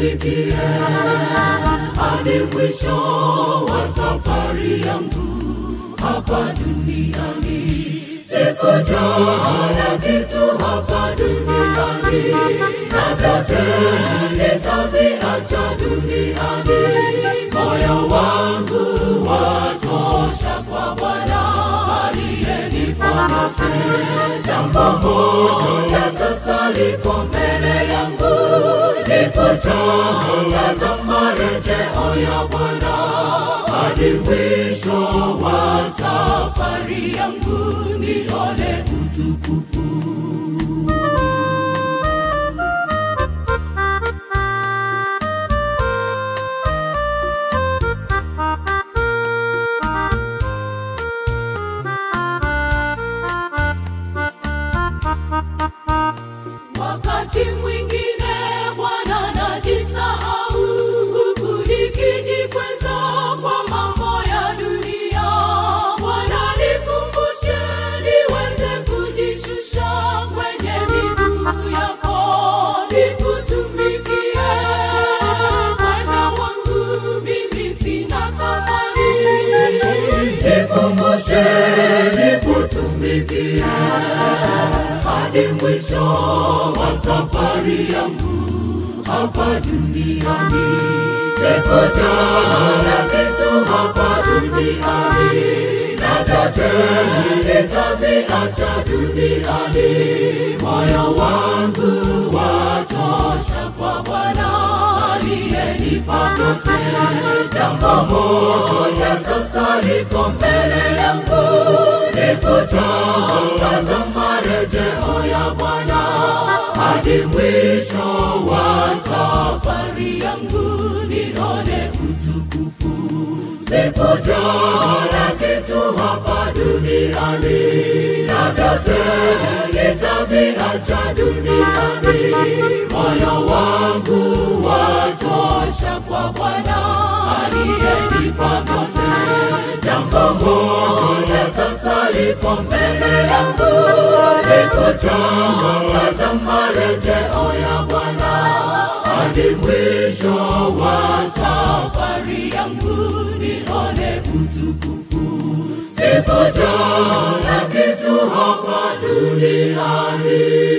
nikutumikie hadi mwisho wa safari yangu hapa duniani. Sikujala kitu hapa duniani, na vyote nitaviacha duniani. Moyo wangu watosha kwa Bwana aliyenipa vyote. Jambo moja sasa liko mbele yangu, ni kutangaza marejeo ya Bwana hadi mwisho wa safari yangu nione utukufu. Wakati mwingine Bwana najisahau, huku nikijikweza kwa mambo ya dunia. Bwana nikumbushe niweze kujishusha kwenye miguu yako, nikutumikie Bwana wangu, mimi sina thamani. Nikumbushe nikutumikie hadi mwisho wa safari yangu hapa duniani. Sikujala kitu hapa duniani, na vyote nitaviacha duniani. Moyo wangu watosha kwa Bwana aliyenipa vyote. Jambo moja sasa liko mbele yangu, ni kutangaza marejeo ya Bwana hadi mwisho wa safari yangu nione utukufu. Sikujala kitu hapa duniani, na vyote nitaviacha duniani. Moyo wangu watosha kwa Bwana aliyenipa vyote. Jambo moja sasa liko mbele yangu, ni kutangaza marejeo ya Bwana hadi mwisho wa safari yangu nione utukufu. Sikujala kitu hapa duniani